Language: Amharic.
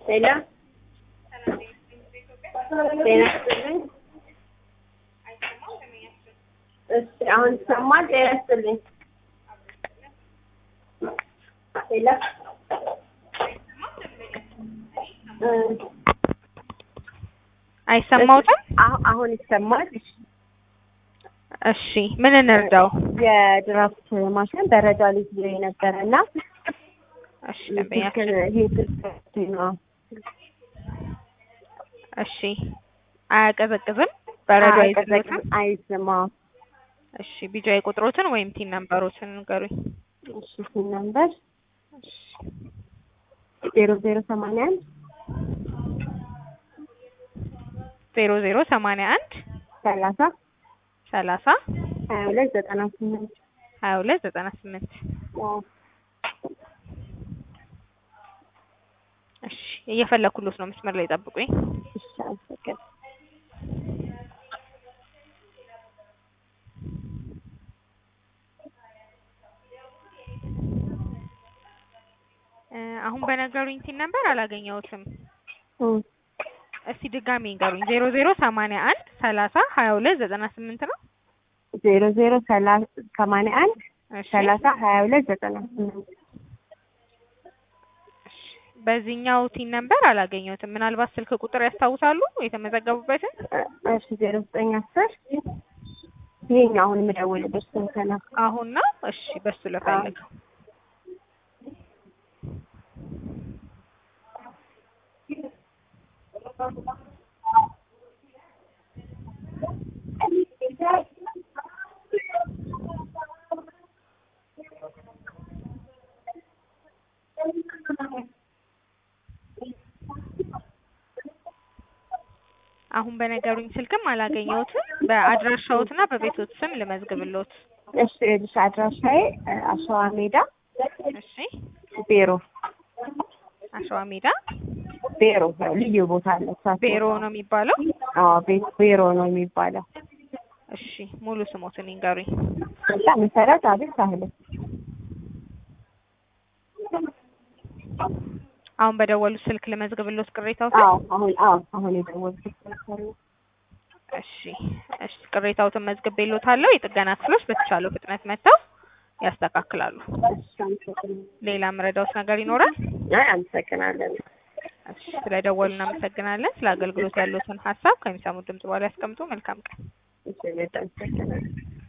ሄሎ ጤና ይስጥልኝ። እሺ አሁን ይሰማል? ጤና ይስጥልኝ። ሄሎ እ አይሰማውትም? አሁ- አሁን ይሰማል? እሺ ምን እንርዳው? የድራፍት ማሽን ደረጃ ላይ ይዞ የነበረ እና እሺ ደንበኛችን ይሄ ስልክ ነው እሺ አያቀዘቅዝም? በረዶ አይዘጋም? አይዝማ እሺ ቢጃይ ቁጥሮትን ወይም ቲን ነምበሮችን ንገሩኝ። እሺ ሲል ነበር ዜሮ ዜሮ ሰማንያ አንድ ዜሮ ዜሮ ሰማንያ አንድ ሰላሳ ሰላሳ ሀያ ሁለት ዘጠና ስምንት ሀያ ሁለት ዘጠና ስምንት እሺ እየፈለኩሎት ነው። መስመር ላይ ጠብቁኝ። እሺ አመሰግናለሁ። እ አሁን በነገሩኝ ቲን ነምበር አላገኘሁትም። እም እስቲ ድጋሚ ንገሩኝ። ዜሮ ዜሮ ሰማንያ አንድ ሰላሳ ሀያ ሁለት ዘጠና ስምንት ነው። ዜሮ ዜሮ ሰላሳ ሰማንያ አንድ እሺ ሰላሳ ሀያ ሁለት ዘጠና ስምንት በዚህኛው ቲን ነምበር አላገኘሁትም። ምናልባት ስልክ ቁጥር ያስታውሳሉ የተመዘገቡበትን? እሺ ዜሮ ዘጠኝ አስር ይሄኛው አሁን የምደውልበት ስልክ ነው። አሁን ነው። እሺ በሱ ልፈልገው። አሁን በነገሩኝ ስልክም አላገኘሁትም። በአድራሻዎትና በቤቶት ስም ልመዝግብሎት። እሺ ይኸውልሽ አድራሻዬ እ አሸዋ ሜዳ እሺ ቤሮ አሸዋ ሜዳ ቤሮ ልዩ ቦታ አለ። እሳት ቤሮ ነው የሚባለው። አዎ ቤ- ቤሮ ነው የሚባለው። እሺ ሙሉ ስሞትን ይንገሩኝ። ከዛ መሰረት አቤት ሳህለ አሁን በደወሉት ስልክ ልመዝግብሎት ቅሬታው አዎ አሁን አዎ አሁን የደወልኩት ስልክ ነው። እሺ እሺ ቅሬታዎትን መዝግቤሎታለሁ። የጥገና ክፍሎች በተቻለው ፍጥነት መጥተው ያስተካክላሉ። እሺ አመሰግናለሁ። ሌላ ምረዳውት ነገር ይኖራል? አይ አመሰግናለን። እሺ ስለደወሉ እናመሰግናለን። ስለ አገልግሎት ያሉትን ሀሳብ ከሚሰሙት ድምጽ በኋላ ያስቀምጡ። መልካም ቀን። እሺ በጣም አመሰግናለሁ።